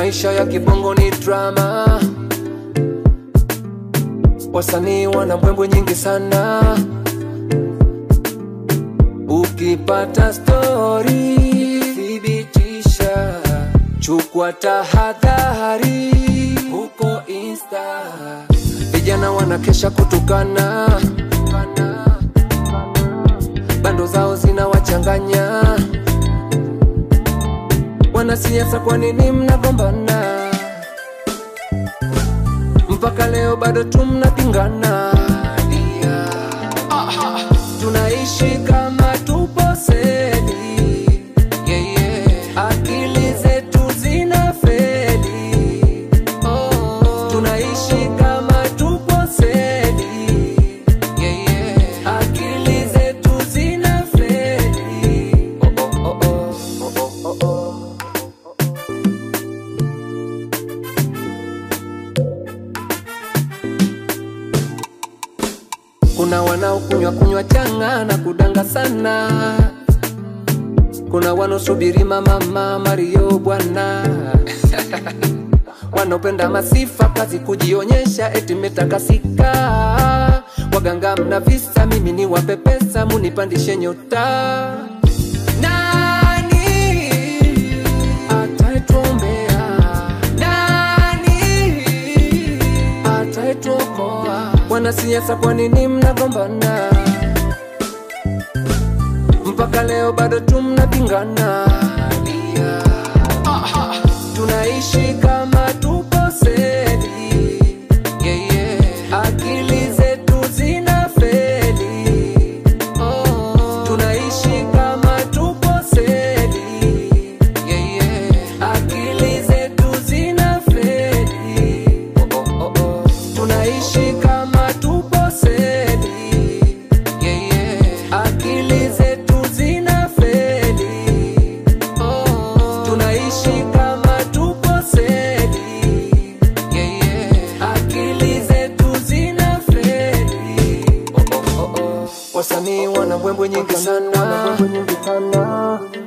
maisha ya kibongo ni drama, wasanii wana mbwembwe nyingi sana. Ukipata stori thibitisha, chukua tahadhari huko Insta. Vijana wanakesha kutukana, bando zao zinawachanganya. Wanasiasa, kwa nini mnagombana? Mpaka leo bado tu mnapingana. Dia. Tunaishi kama tupo seli, yeah, yeah. akili zetu zina feli. Oh. Tunaishi kama tupo seli, yeah, yeah. akili zetu zina feli. Oh, oh, oh, oh. Oh, oh, oh, oh. Kuna wanaokunywa kunywa changa na kudanga sana, kuna wanaosubiri mama Mario bwana wanaopenda masifa kazi kujionyesha eti metakasika. Waganga mna visa, mimi ni wape pesa munipandishe nyota. Nani atayetuombea? Nani atayetuokoa? Wanasiasa, kwa nini mnagombana? Mpaka leo bado tu mnapingana. Dia. Tunaishi kama tupo seli, yeah, yeah. akili zetu zina feli. Oh. Tunaishi kama tupo seli, yeah, yeah. akili zetu zina feli. Oh, oh, oh, oh. Tunaishi kama tupo seli, yeah, yeah. akili zetu zina feli. Oh. Tunaishi kama tupo seli, yeah, yeah. akili zetu zina feli. Oh, oh, oh, oh. Wasanii wana mbwembwe nyingi sana,